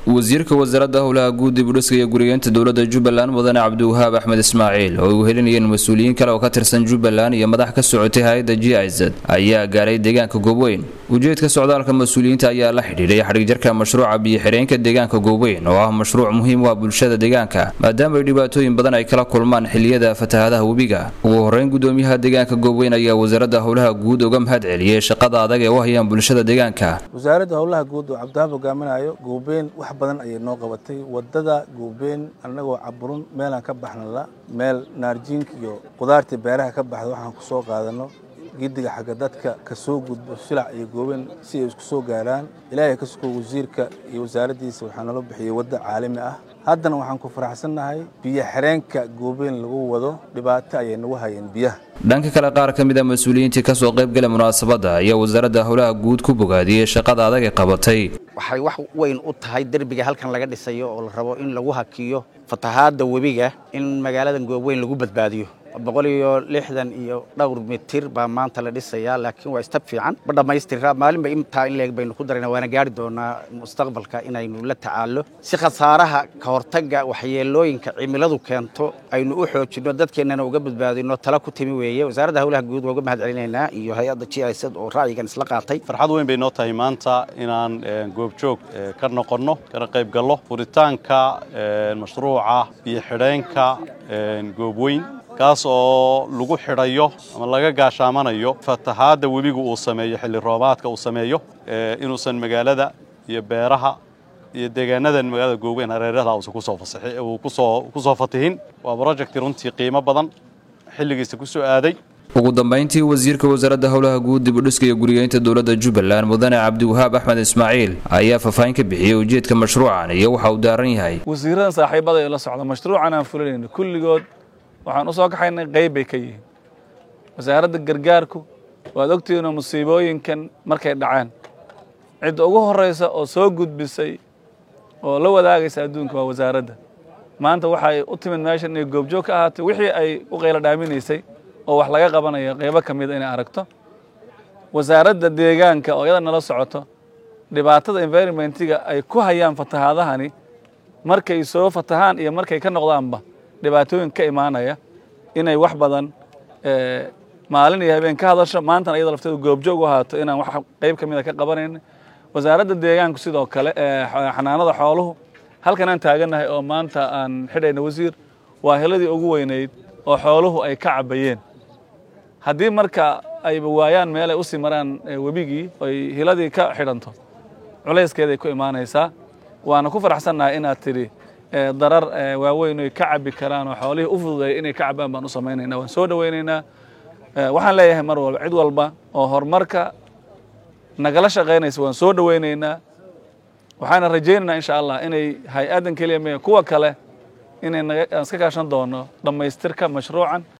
wasiirka wasaaradda howlaha guud dib u dhiska iyo guriyeenta dowladda jubbaland mudane cabdiwahaab axmed ismaaciil oo ay uhelinayeen mas-uuliyiin kale oo ka tirsan jubbaland iyo madax ka socotay hay-adda g izad ayaa gaaray deegaanka goobweyn ujeedka socdaalka mas-uuliyiinta ayaa la xidhiidhay xadhigjarka mashruuca biyo-xidheenka deegaanka goobweyn oo ah mashruuc muhiim u ah bulshada deegaanka maadaama ay dhibaatooyin badan ay kala kulmaan xiliyada fatahadaha webiga ugu horeyn gudoomiyaha deegaanka goobweyn ayaa wasaaradda howlaha guud uga mahad celiyey shaqada adag ee u hayaan bulshada deegaanka wasaaradda howlaha guud oo cabdiwahaab hogaaminayo goobeen wax badan ayay noo qabatay wadada goobeen annagoo caburun meelaan ka baxnala meel naarjiinka iyo qudaartii beeraha ka baxda waxaan ku soo qaadano gidiga xagga dadka ka soo gudbo silac iyo goobeen si ay isku soo gaaraan ilaahay ka suko wasiirka iyo wasaaraddiisa waxaa nala bixiyey wadda caalami ah haddana waxaan ku faraxsannahay biyo xireenka goobeen lagu wado dhibaato ayay nagu hayeen biyaha dhanka kale qaar ka mid a mas-uuliyiintii kasoo qaybgala munaasabadda ayaa wasaaradda howlaha guud ku bogaadiyey shaqada adag ee qabatay waxay wax weyn u tahay derbiga halkan laga dhisayo oo la rabo in lagu hakiyo fatahaadda webiga in magaaladan goobweyn lagu badbaadiyo boqol iyo lixdan iyo dhowr mitir baa maanta la dhisayaa laakiin waa istab fiican ma dhammaystira maalinba intaa in leeg baynu ku darayna waana gaari doonaa mustaqbalka inaynu la tacaallo si khasaaraha ka hortagga waxyeelooyinka cimiladu keento aynu u xoojinno dadkeennana uga badbaadino tala ku timi weeye wasaaradda howlaha guud waa uga mahad celinaynaa iyo hay-adda g i s oo ra'yigan isla qaatay farxad weyn bay noo tahay maanta inaan goobjoog ka noqonno kana qayb gallo furitaanka mashruuca biyo xidheenka goobweyn kaas oo lagu xidhayo ama laga gaashaamanayo fatahaadda webigu uu sameeyo xilli roobaadka uu sameeyo inuusan magaalada iyo beeraha iyo deegaanadan magaalada goobweyn hareeraha uusan kusoo fasaxi uu kusoo kusoo fatihin waa project runtii qiimo badan xilligiisa ku soo aaday ugu dambayntii wasiirka wasaaradda howlaha guud dib u dhiska iyo guriyeynta dowladda jubbaland mudane cabdiwahaab axmed ismaaciil ayaa faahfaahin ka bixiyey ujeedka mashruucan iyo waxa uu daaran yahay wasiiradan saaxiibada ee la socda mashruucan aan fulinayno kulligood waxaan u soo kaxaynay qayb bay ka yihiin wasaaradda gargaarku waad ogtihiinoo musiibooyinkan markay dhacaan cidda ugu horraysa oo soo gudbisay oo la wadaagaysa adduunka waa wasaaradda maanta waxay u timid meeshan inay goobjoog ka ahaatay wixii ay u qaylo dhaaminaysay oo wax laga qabanayo qaybo ka mida inay aragto wasaaradda deegaanka oo iyada nala socoto dhibaatada environmentiga ay ku hayaan fatahaadahani markay soo fatahaan iyo markay ka noqdaanba dhibaatooyin ka imaanaya inay wax badan maalin iyo habeen ka hadasho maantana iyada lafteedu goobjoog u ahaato inaan wax qayb ka mida ka qabanayna wasaaradda deegaanku sidoo kale xanaanada xooluhu halkan aan taagannahay oo maanta aan xidhayna wasiir waa heladii ugu weynayd oo xooluhu ay ka cabayeen haddii marka ayba waayaan meel ay usii maraan webigii oy hiladii ka xidhanto culayskeeday ku imaanaysaa waana ku faraxsannahay inaad tidhi darar waaweyn oy ka cabi karaan oo xoolihii u fududeeya inay ka cabaan baan u samaynayna waan soo dhowaynaynaa waxaan leeyahay mar walba cid walba oo horumarka nagala shaqaynaysa waan soo dhowaynaynaa waxaana rajaynaynaa insha allah inay hay-addan keliya me kuwa kale inay iska kaashan doono dhammaystirka mashruucan